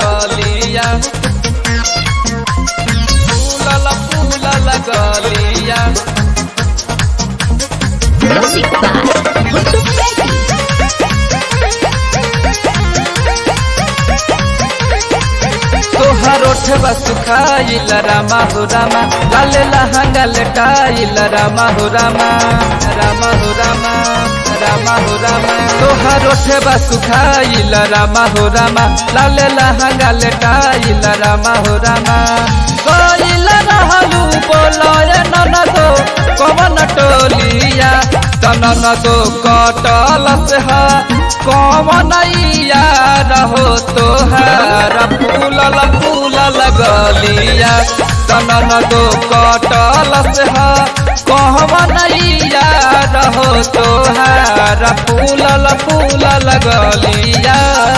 लगलिया फूलल फूलल गलिया Music by Guttu Pedi. तोहर ओठवा सुखाइल रामा हो रामा लाले लहंगा लटाइल रामा हो रामा रामा हो रामा रामा हो रामा तोहर ओठवा सुखाइल रामा हो रामा लाले लहंगा लटाइल रामा हो रामा कोइल रहलू बोलय ननदो कवन टोलिया तनन दो कटल से हा कवन रहो तोहार फूलल फूलल गलिया तनन दो कटल से हा कवन रहो तोहार फूलल फूलल गलिया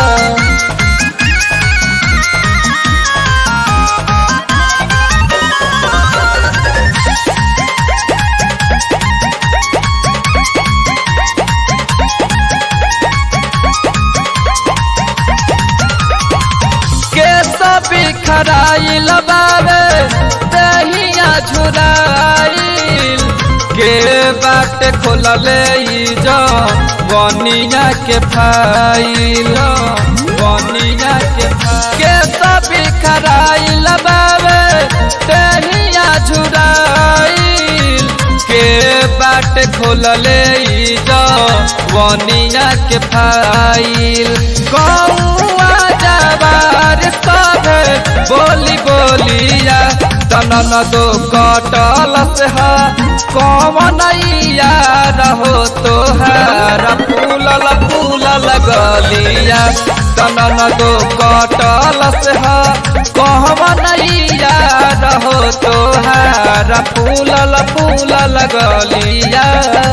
केस बिखराइल बाबे दहिया झुराइल के बाट खोलले ई जो बनिया के फाइल बनिया के केस बिखराइल बाबे दहिया झुराइल के बाट खोलले ई जो बनिया के फाइल कौआ जवार सब बोली बोलिया तनन दो कटल से हा कौन रहो तोहार फूलल फूलल गलिया तनन दो कटल से हा कौन रहो तोहार फूलल फूलल गलिया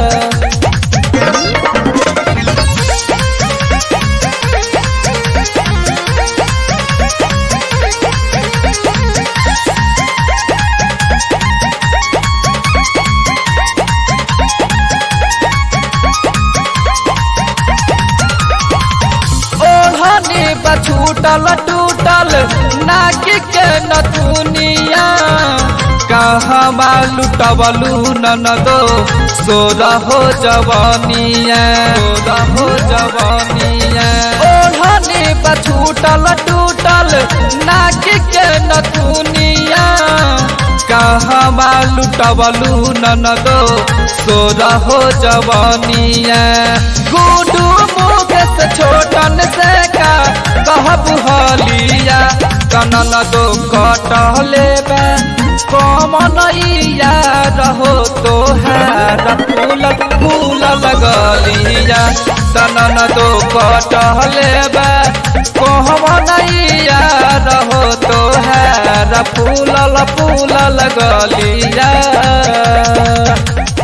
ओढ़नी बछूटल टूटल नाक के नथुनिया कहवा लुटबलू ननदो सोर हो जवानिया सोर हो जवानिया ओढ़नी बछूटल टूटल नाक के नथुनिया कहवा लुटबलू ननदो सोर हो जवानिया गुडू मुकेश छोटन से का कहबू हलिया कनन दो कटले बे कमनैया रहो तोहार फूल फूल लगलिया तनन दो कटले बे कमनैया रहो तोहार फूल फूल लगलिया